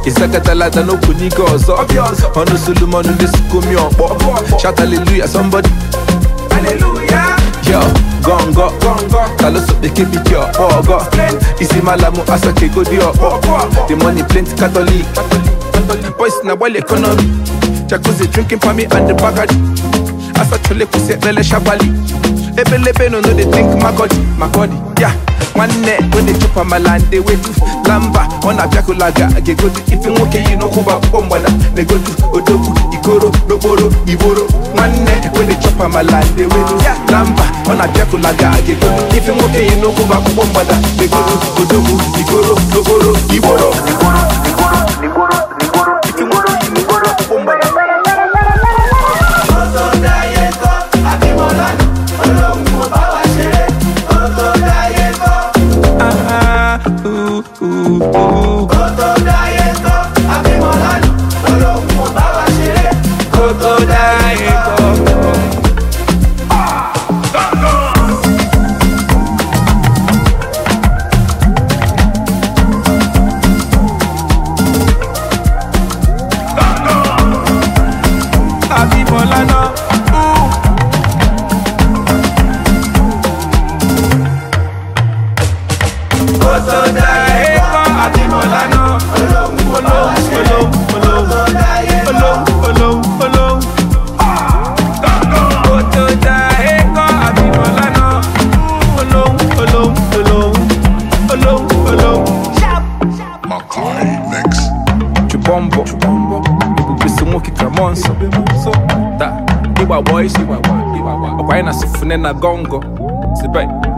ịsakatalata n'okwu n'ike ọzọ ọnụ solomon na-esikomi ọkpọ shout hallelujah somebody yo gongo taloso bekee di ọkpọ ọgọ isi malamu asakego di ọkpọ the money plenty catholic boys na gbali economy jacuzzi drinking for me and the bagadi asachole kwụsị ekpele shabali ebelebe no no dey think makodi makodi ya nwanne wey dey chop amala and dey wetu lamba ọ na-abịakụlaga ga-egodu ife nwoke yi n'ụkwụba akwụkwọ mgbada na-egodu odogwu ikoro n'okporo igboro nwanne wey dey chop amala and dey wetu lamba ọ na-abịakụlaga ga-egodu ife nwoke yi n'ụkwụba akwụkwọ mgbada na-egodu odogwu ikoro n'okporo igboro ife nwoke yi n'ụkwụba akwụkwọ mgbada Ah, ooh, ooh, ooh. Kókó dáyé kọ́. Abímbọ́lá náà. ooh. Kókó dáyé kọ́. Abímbọ́lá náà. Olóhùn olóhùn olóhùn olóhùn olóhùn olóhùn. Kókó dáyé kọ́. Abímbọ́lá náà. Olóhùn olóhùn olóhùn olóhùn olóhùn. Makai Mix. Chubombo ebube so nwoke ka mọ nsọ ta ịgba gbọ isi ọkwa anyị na sifune na gongo sibe